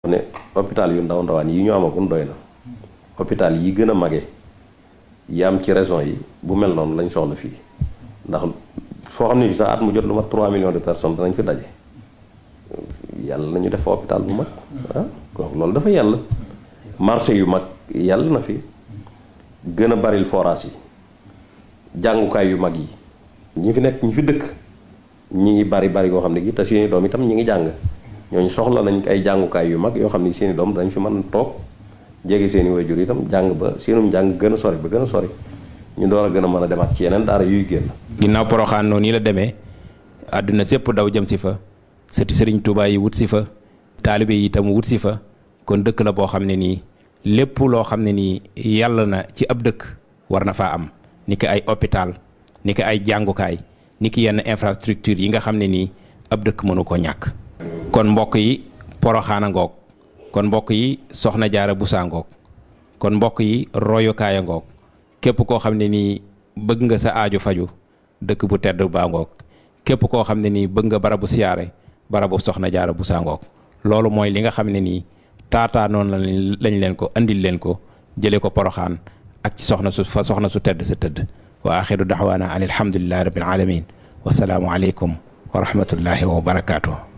ne hôpital yu ndaw ndawaan yi ñu amagun doy na hôpital yi gën a mage yi am ci région yi bu mel noonu lañ soxla fii ndax foo xam ne fi sax at mu jot lu mat 3 millions de personnes danañ fi daje yàlla nañu def hôpital bu mag ah kon loolu dafa yàlla marché yu mag yàlla na fi gën a baril forage yi jàngukaay yu mag yi ñi fi nekk ñi fi dëkk ñi ngi bari bari yoo xam ne gi te seeni doom itam ñi ngi jàng ñooñu soxla nañ ay jàngukaay yu mag yoo xam ne seeni doom dañ fi mën toog jege seeni waajur itam jàng ba seenum jàng gën a sori ba gën a sori ñu door a gën a mën a demaat ci yeneen daara yuy génn. ginnaaw poroxaan noonu yi la demee àdduna sépp daw jëm si fa sëti sëriñ Tuubaa yi wut si fa taalibe yi itam wut si fa kon dëkk la boo xam ne nii lépp loo xam ne nii yàlla na ci ab dëkk war na faa am ni ki ay hôpital ni ki ay jàngukaay ni ki yenn infrastructure yi nga xam ne nii ab dëkk mënu ko ñàkk kon mbokk yi poroxaana ngoog kon mbokk yi soxna jaara busaa ngoog kon mbokk yi royukaaya ngoog képp koo xam ne nii bëgg nga sa aajo faju dëkk bu tedd baa ngoog képp koo xam ne nii bëgg nga barabu siyaare barabu soxna jaara busaa ngoog loolu mooy li nga xam ne nii taataa noonu lañ leen ko andil leen ko jëlee ko poroxaan ak ci soxna su fa soxna su tedd sa tëdd wa axiru daxwaana an alhamdulillahi rabbil alamin wasalaamu aleykum wa rahmatullahi wa barakaatu